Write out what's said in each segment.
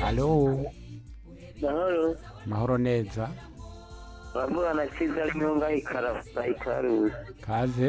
Halo, Mahoro, mahoro neza. bavugana Kiza Nyunga ikarafa ikaruzi. Kaze.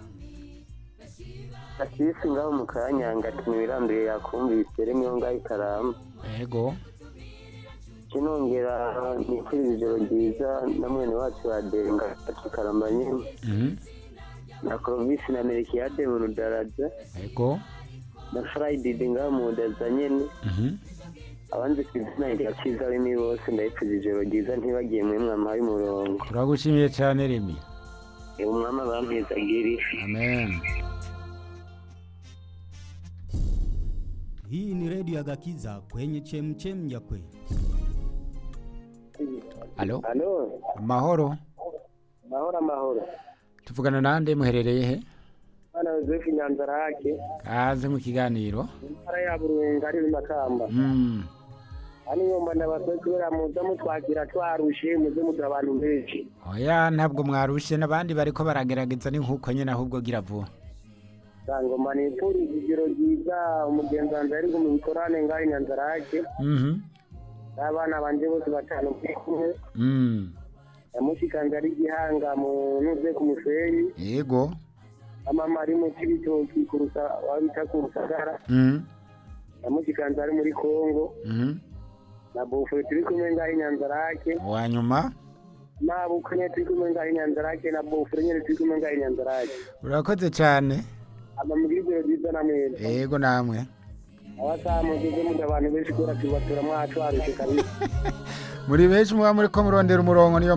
Akisi ngaho mu kanyanga ati ntibirambiye yakumvise rimwe ngaho ikaramba. Ego. Kinongera nifuriza ijoro ryiza na mwene wacu wa Denga ati karamba nyine. Mhm. Na Clovis na Melchiade mu Rudaraja. Ego. Na Friday ngaho mu Rudaza nyine. Mhm. Abanzi ku izina rya Kiza Remy bose ndabifuriza ijoro ryiza ntibagiye muri mwama y'umurongo. Turagushimiye cyane Remi. Ubu mwama bampezagire. Amen. Hii ni redio ya Gakiza kwenye chemchem ya kweli. Halo, Halo, mahoro. mahoro amahoro. Tuvugana nande muherereye he? Bana Joseph Nyanzarake. Kaze mu kiganiro. intara ya burunga ari makamba Mm. hano nyuma ndabasaba kubera muza mutwakira twarushe muze mugira abantu benshi Oya ntabwo mwarushe n'abandi bariko baragerageza ni nkuko nyene ahubwo gira vuba. ngoma nifuriza ijoro ryiza umugenzi wanjye ari mu bikorane ngaho inyanzarake Mhm. n'abana banje bose batanu kuri kumwe Mm. yamushikanje ari gihanga mu nuze ku musenyi Ego. amama ari mu kibitoki kurusa wabita ku rusagara Mhm. yamushikanje ari muri kongo Mhm. na bufure turi kumwe ngaho inyanzarake Wanyuma nabukwe nyene turi kumwe ngaho inyanzarake na bufure nyene turi kumwe ngaho inyanzarake urakoze cyane. amamugire ijoro ryiza na mwese Ego namwe. abasamugize muda abantu benshi kubera tubatura mwacu harushe kabisa Muri benshi muba muri ko murondera umurongo niyo